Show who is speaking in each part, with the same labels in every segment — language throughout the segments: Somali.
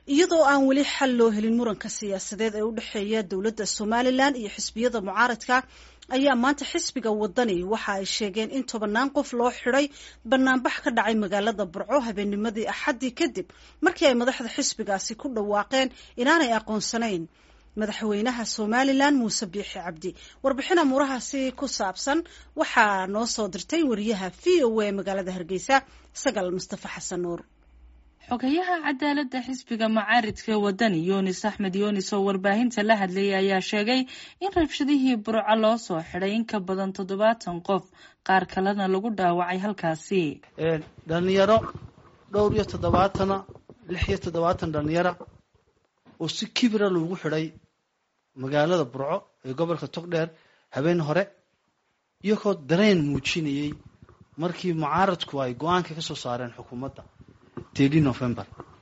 Speaker 1: iyadoo aan weli xal loo helin muranka siyaasadeed ee u dhexeeya dowladda somalilan iyo xisbiyada mucaaradka ayaa maanta xisbiga wadani waxa ay sheegeen in tobannaan qof loo xidhay banaanbax ka dhacay magaalada burco habeennimadii axaddii kadib markii ay madaxda xisbigaasi ku dhawaaqeen inaanay aqoonsanayn madaxweynaha somalilan muuse biixi cabdi warbixin amuurahaasi ku saabsan waxaa noo soo dirtay wariyaha v o a magaalada hargeysa sagal mustafa xasan nuur
Speaker 2: xogayaha cadaaladda xisbiga mucaaridka wadani yunis axmed yunis oo warbaahinta la hadlayay ayaa sheegay in rabshadihii burco loo soo xidhay in ka badan toddobaatan qof qaar kalena lagu dhaawacay halkaasi
Speaker 3: dhalinyaro dhowr iyo toddobaatana lix iyo toddobaatan dhalinyara oo si kibira loogu xidhay magaalada burco ee gobolka togdheer habeen hore iyagoo dareen muujinayay markii mucaaradku ay go-aanka ka soo saareen xukuumadda tedi november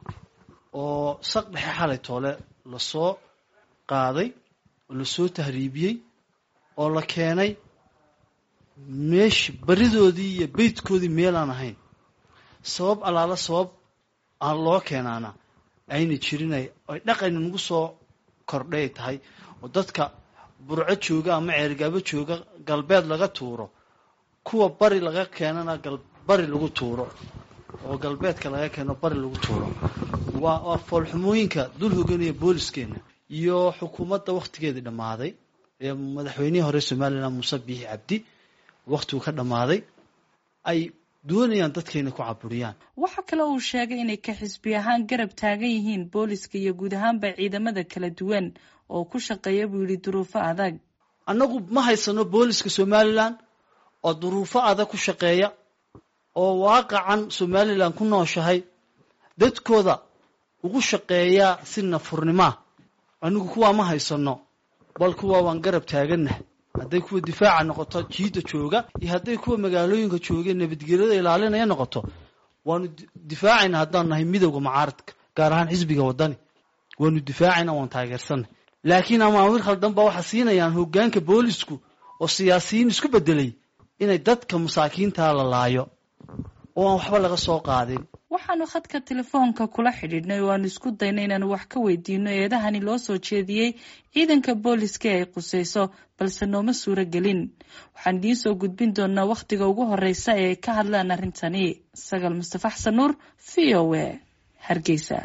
Speaker 3: oo saq dhexe xalay toole lasoo qaaday oo lasoo tahriibiyey oo la keenay meeshi baridoodii iyo beydkoodii meel aan ahayn sabab allaala sabab aan loo keenaana ayna jirinay ay dhaqan nagu soo kordhay tahay oo dadka burco jooga ama ceergaabo jooga galbeed laga tuuro kuwa bari laga keenana bari lagu tuuro oo galbeedka laga keeno bari lagu tuuro waa waa foolxumooyinka dul hoganaya booliskeena iyo xukuumadda wakhtigeedii dhammaaday ee madaxweynihii hore somalilan muuse biixi cabdi wakhtigu ka dhammaaday ay doonayaan dadkayna ku caburiyaan
Speaker 2: waxa kale uu sheegay inay ka xisbi ahaan garab taagan yihiin booliska iyo guud ahaanba ciidamada kala duwan oo ku shaqeeya buu yidhi duruufo adag
Speaker 3: annagu ma haysano booliska somalilan oo duruufo adag ku shaqeeya oo waaqacan somalilan ku nooshahay dadkooda ugu shaqeeyaa si nafurnimaa anigu kuwaa ma haysano bal kuwa waan garab taaganah hadday kuwa difaaca noqoto jiidda jooga iyo hadday kuwa magaalooyinka jooga nabadgelyada ilaalinaya noqoto waanu difaacayna haddaan nahay midowda mucaaradka gaar ahaan xisbiga wadani waanu difaacayna waan taageersanay laakiin amaamir khaldan baa waxaa siinayaan hogaanka boolisku oo siyaasiyiin isku bedelay inay dadka masaakiintaa la laayo oo aan waxba laga soo qaadin
Speaker 2: waxaanu khadka telefoonka kula xidhiidhnay oo aanu isku dayna inaanu wax ka weydiino eedahani loo soo jeediyey ciidanka booliska ay qusayso balse nooma suuro gelin waxaan idiin soo gudbin doonaa wakhtiga ugu horeysa ee ay ka hadlaan arrintani sagal mustafa xasan nuur v o a hargeysa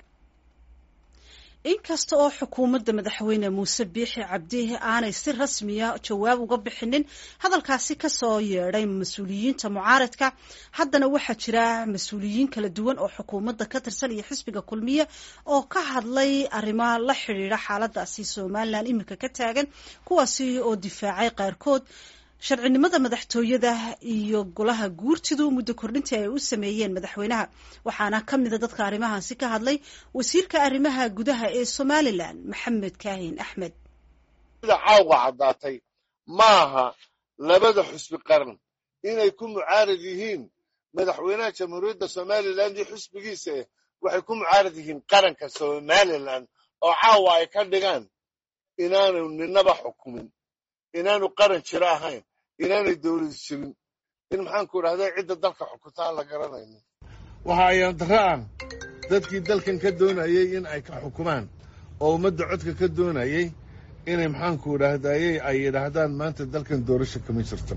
Speaker 1: inkasta oo xukuumadda madaxweyne muuse biixi cabdi aanay si rasmiya jawaab uga bixinin hadalkaasi kasoo yeedhay mas-uuliyiinta mucaaradka haddana waxaa jira mas-uuliyiin kala duwan oo xukuumadda ka tirsan iyo xisbiga kulmiye oo ka hadlay arrimo la xidhiidha xaaladaasi somalilan iminka ka taagan kuwaasi oo difaacay qaarkood sharcinimada madaxtooyada iyo golaha guurtidu muddo kordhintii ay u sameeyeen madaxweynaha waxaana ka mida dadka arrimahaasi ka hadlay wasiirka arrimaha gudaha ee somalilan maxamed kaahin axmed
Speaker 4: sida caawga caddaatay maaha labada xusbi qaran inay ku mucaarad yihiin madaxweynaha jamhuuriyadda somalilan iyo xusbigiisa eh waxay ku mucaarad yihiin qaranka somalilan oo caawa ay ka dhigaan inaanu ninaba xukumin inaanu qaran jiro ahayn inaanay dowlad jirin in maxaanku idhahda cidda dalka xukunta aan la garanayno waxa ayaan dara'an dadkii dalkan ka doonayey in ay ka xukumaan oo ummadda codka ka doonayey inay maxaanku idhahdayey ay yidhaahdaan maanta dalkan doorasho kama jirto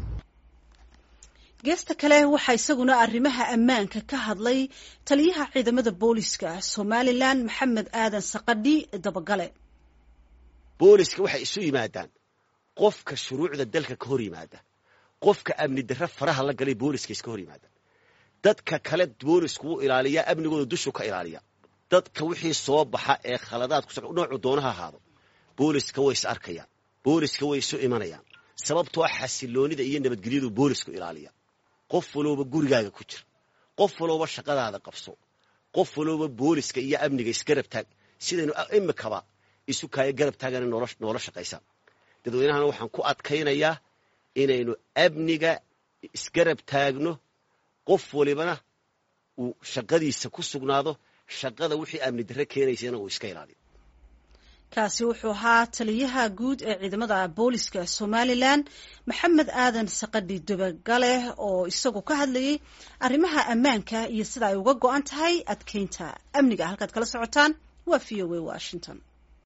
Speaker 1: geesta kale waxaa isaguna arrimaha ammaanka ka hadlay taliyaha ciidamada booliska somalilan maxamed aadan saqadhi dabagale
Speaker 5: booliska waxay isu yimaadaan qofka shuruucda dalka ka hor yimaada qofka amni darre faraha la galay booliska iska hor yimaada dadka kale boolisku wuu ilaaliyaa amnigooda dushu ka ilaaliya dadka wixii soo baxa ee khaladaad ku noocu doonaha ahaado booliska way is arkayaan booliska way isu imanayaan sababtoo xasiloonida iyo nabadgelyadu boolisku ilaaliya qof walooba gurigaaga ku jir qof walooba shaqadaada qabso qof walooba booliska iyo amniga isgarab taag sidaynu imikaba isu kaaya garab taagana noola shaqaysaan dadweynahana waxaan ku adkaynayaa inaynu amniga isgarab taagno qof walibana uu shaqadiisa ku sugnaado shaqada wixii amni darre keenaysana uu iska ilaaliyo
Speaker 1: kaasi wuxuu ahaa taliyaha guud ee ciidamada booliska somalilan maxamed aadan saqadhi dabagale oo isagu ka hadlayay arrimaha ammaanka iyo sida ay uga go-an tahay adkeynta amniga halkaad kala socotaan waa v o a washington